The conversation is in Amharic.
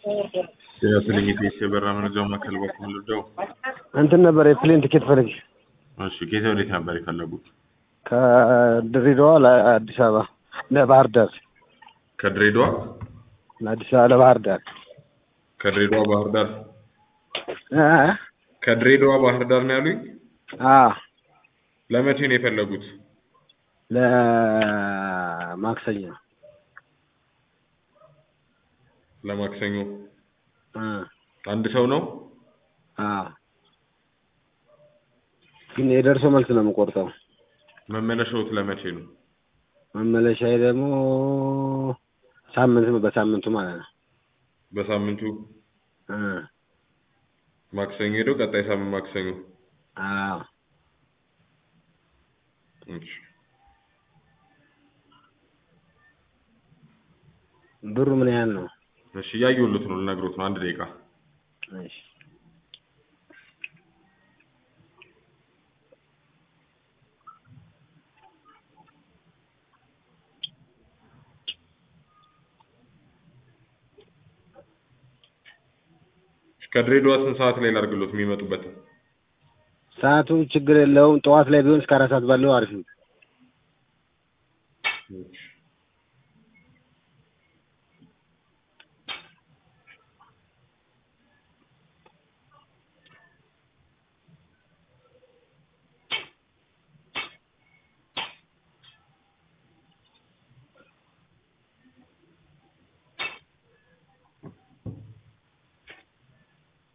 የትልኝት የበራ መረጃው ማዕከል በኩል ልደው እንትን ነበር የፕሌን ቲኬት ፈልግ እሺ ከየት ወዴት ነበር የፈለጉት? ከድሬዳዋ ለአዲስ አበባ ለባህር ዳር ከድሬዳዋ ለአዲስ አበባ ለባህር ዳር ከድሬዳዋ ባህር ዳር እ ከድሬዳዋ ባህር ዳር ነው ያሉኝ። አ ለመቼ ነው የፈለጉት? ለማክሰኞ ለማክሰኞ እ አንድ ሰው ነው። አ ግን የደርሶ መልስ ነው የምቆርጠው። መመለሻዎት ለመቼ ነው? መመለሻዬ ደግሞ ሳምንት ነው፣ በሳምንቱ ማለት ነው። በሳምንቱ እ ማክሰኞ ሄደው ቀጣይ ሳምንት ማክሰኞ። አዎ እሺ ብሩ ምን ያህል ነው? እሺ እያየሁልዎት ነው፣ ልነግሮት ነው። አንድ ደቂቃ እሺ ከድሬዳዋ ስንት ሰዓት ላይ ላድርግሎት የሚመጡበት? ሰዓቱ ችግር የለውም። ጠዋት ላይ ቢሆን እስከ አራት ሰዓት ባለው አሪፍ ነው። እሺ